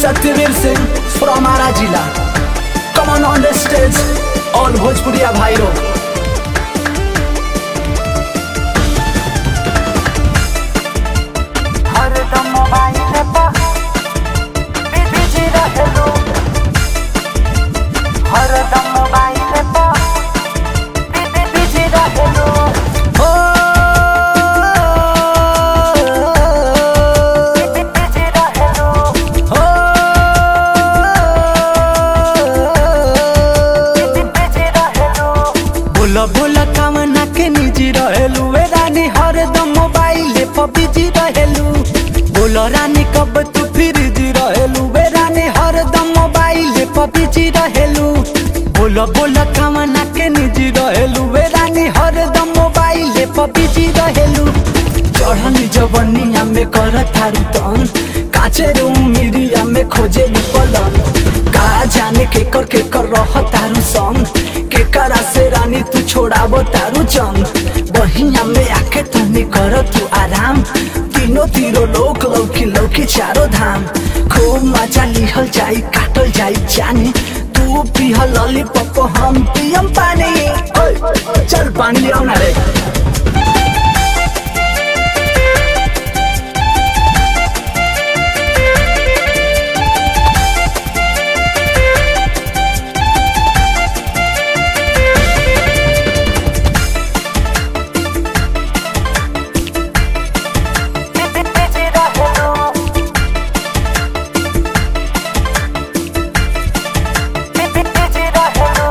Satyavir Singh from Ara जिला come on on the stage all भोजपुरिया भाइयों हरदम मोबाइल पर बिजी रहेलू हरदम मोबाइल पर बिजी रहेलू हो बिजी रहेलू हो बिजी रहेलू बोला बोला कामना के निजी रहेलू वे रानी हरदम मोबाइल पर बिजी रहेलू बोलो रानी कब तू फिर जी रहेलू वे रानी हरदम मोबाइल पर बिजी रहेलू बोलो बोला कामना के निजी रहेलू वे रानी हरदम मोबाइल पर बिजी रहेलू चढ़नी जवनिया में कर थारू तन काचे रूम मिरिया में खोजे पलन का जाने के कर के कर रह तारू संग के करा से रानी तू छोड़ाबो तारू जंग बहिया में आके तनी कर तू आराम तीनों तीरो लोक लौकी लौकी चारो धाम खूब मजा लिहल जाई काटल जाई जानी तू पिह लॉलीपॉप हम पियम पानी ओए, चल पानी ले आओ ना रे बिजी रहेलू बिजी रहेलू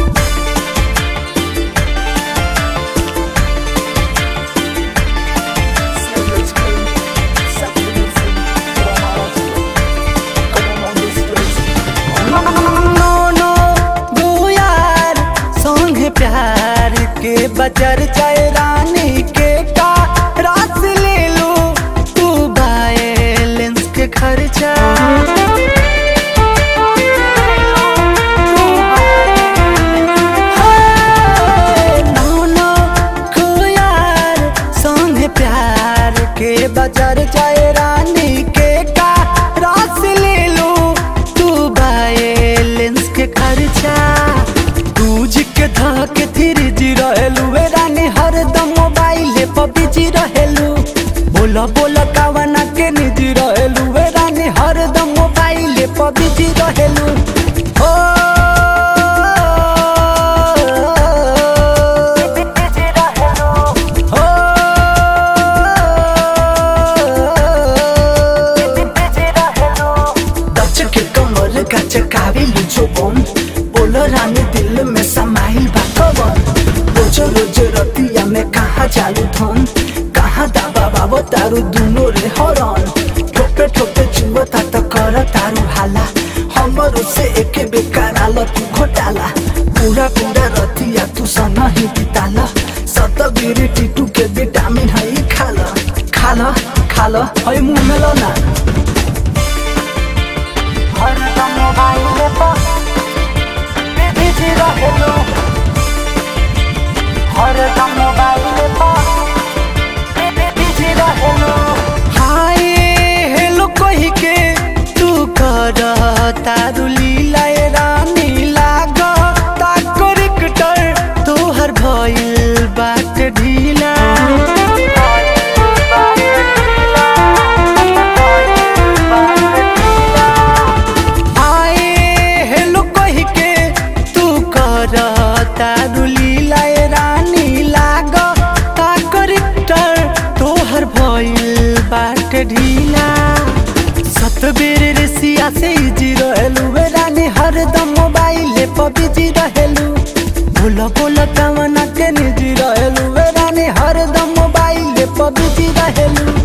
नो नो दो यार संग प्यार के बजर जाए रानी के का रास ले लो तू बैलेंस के खर्चा हाय, नो नो को यार संग प्यार के बजर जाए रानी के का रास ले लो तू बैलेंस के खर्चा दूज के धा के थिर जी रहेलू वे रानी हरदम मोबाइल पर बिजी रहेलू बोला बोला कावना के निजी रहेलू वे रानी हरदम मोबाइल पर बिजी रहेलू हो बिजी रहेलू हो बिजी रहेलू दच के कमर गच काविलु जोबन बोलो रानी दिल में समाइल बाकवन रोज रोज रतिया में कहाँ चालू धन कहाँ दाबा बाबो तारू दुनो रे हरन ठोपे ठोपे चुवता त कर तारू हाला हमरो से एके बेकार आल तू घोटाला पूरा पूरा रतिया तू सन ही बिताला सतगिरी टिटू के विटामिन है खाला खाला खाला है मुंह में लो ना हरदम मोबाइल पर बिजी रहेलू हरदम मोबाइल पर बिजी रहेलू हाय हेलो कही के तू कर तारू लीला ए रानी लाग ता करेक्टर तोहर भइल बाट ढीला हाय हेलो कही के तू कर तारू लीला ए रानी लाग ता करेक्टर तोहर भइल बाट ढीला सतबेर रेसिया से इजी रहेलू वे रानी हरदम मोबाइल पर बिजी रहेलू बोला बोला कामना के निजी रहेलू वे रानी हरदम मोबाइल पर बिजी रहेलू